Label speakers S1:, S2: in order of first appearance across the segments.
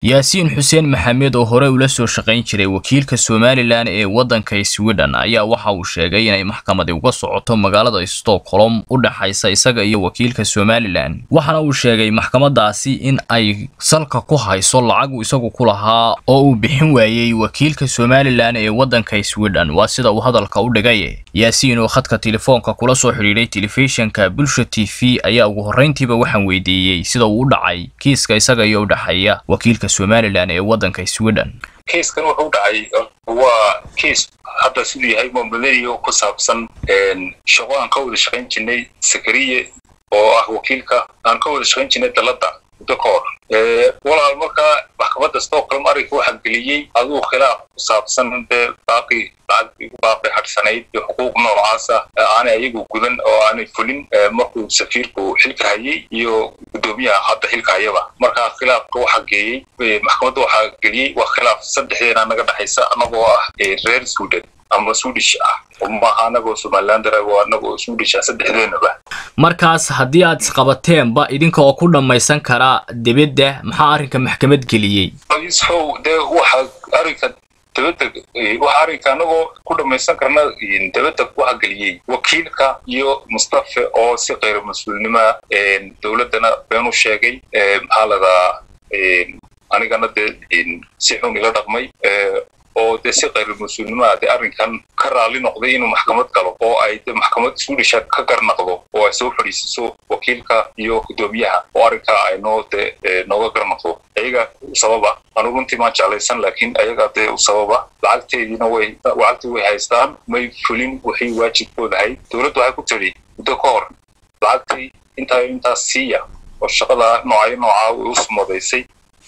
S1: yaasiin xuseen maxamed oo hore ula soo shaqayn jiray wakiilka somalilan ee waddanka sweden ayaa waxa uu sheegay inay maxkamadi uga socoto magaalada stockholm u dhexaysa isaga iyo wakiilka somalilan waxaana uu sheegay maxkamadaasi in ay salka ku hayso lacag uu isagu ku lahaa oo uu bixin waayey wakiilka somalilan ee waddanka sweden waa sida uu hadalka u dhigay yaasiin oo khadka telefoonka kula soo xidhiidhay telefishinka bulsha t v ayaa ugu horrayntiiba waxaan weydiiyey sida uu u dhacay kiiska isaga iyo u dhexeeya wakiilka somalilan ee waddanka sweden
S2: kiiskan wuxuu dhacay waa kiis hadda siduu yahay mombaleyo ku saabsan shaqo aan ka wada shaqayn jirnay sakariye oo ah wakiilka aan ka wada shaqayn jirnay dalladda muddo ka hor walaal markaa maxkamadda stockholm arrinka waxaa geliyey aduu khilaaf ku saabsan dee baaqi lacag igu baaqi hadhsanayd iyo xuquuq noocaasa aanay ayagu gudan oo aanay fulin markuu safiirku xilka hayay iyo guddoomiyaha hadda xilka hayaba markaa khilaafka waxaa geeyey maxkamadda waxaa geliyey waa khilaaf saddexdeena naga dhexaysa anagoo ah reer sweden ama swedish ah maaha anagoo somalilander oo anagoo swedish ah saddexdeenaba
S1: markaas haddii aad isqabateenba idinka oo ku dhammaysan karaa debedda maxaa arrinka maxkamad geliyey
S2: isfow dee waxa arrinka debedda waxa arrinka anagoo ku dhammaysan karna debedda waxa geliyey wakiilka iyo mustafe oo si khayr mas-uulnimoa dowladdana been u sheegay maxaa ladaa anigana dee si xun ila dhaqmay oo dee si khayr mas-uulnimaa dee arrinkan ka raalli noqday inuu maxkamad galo oo ay de maxkamad swedisha ka garnaqdo oo ay soo fadhiisiso wakiilka iyo guddoomiyaha oo arrinkaa ay noo de nooga garnaqdo ayaga u sababa anu runtii maan jeclaysan laakiin ayaga dee u sababa lacagteediina way lacagtii way haystaan may fulin waxay waajibkooda ahayd dowladdu waxay ku tiri muddo ka hor lacagtii intaa intaas siiya oo shaqada noocyo noocaa way u sumadaysay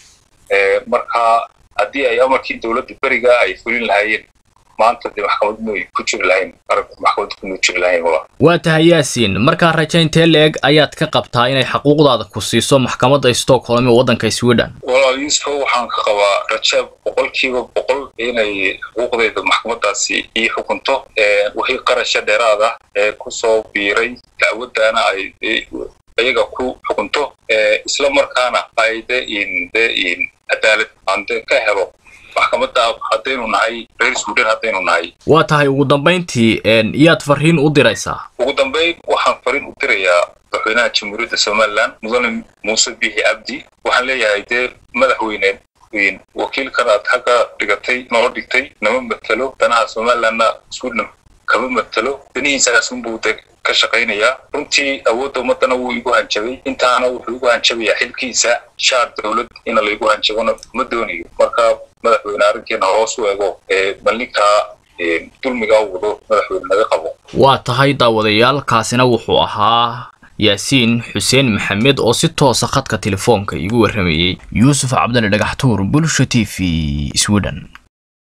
S2: marka haddii ay amarkii dowladda beriga ay fulin lahaayeen maanta dee maxkamad may ku jiri lahayn aragga maxkamad kuma jiri lahayn wala
S1: waa tahay yaasiin markaa rajaintee leeg ayaad ka qabtaa inay xaquuqdaada ku siiso maxkamadda stockholm ee waddanka sweden
S2: walaal yuusufo waxaan ka qabaa rajaab boqolkiiba boqol inay xuquuqdayda maxkamadaasi ii xukunto wixii qarasha dheeraada ee kusoo biiray dacwaddaana ay iyaga ku xukunto isla markaana ay de in de in cadaalad aan de ka helo maxkamadda haddaynu nahay reer sweden haddaynu nahay
S1: waa tahay ugu dambayntii iyaad fariin u diraysaa
S2: ugu dambayn waxaan fariin u dirayaa madaxweynaha jamhuuriyadda somalilan mudane muuse biixi cabdi waxaan leeyahay dee madaxweyne wakiilkan aad xagga dhigatay noo dhigtay nama matelo danaha somalilandna sweden kama matelo danihiisaasunbuu de ka shaqaynayaa runtii awoodda ummadana wuu igu hanjabay intaana wuxuu igu hanjabayaa xilkiisa shaar dowlad ina laygu hanjabona ma doonayo marka madaxweyne arrinkeena hoos u ego bal ninkaa dulmigaa u wado madaxweyne naga qabo
S1: waa tahay daawadayaal kaasina wuxuu ahaa yaasiin xuseen maxamed oo si toosa khadka telefoonka igu warramayey yuusuf cabdali dhagaxtuur bulsha t v sweden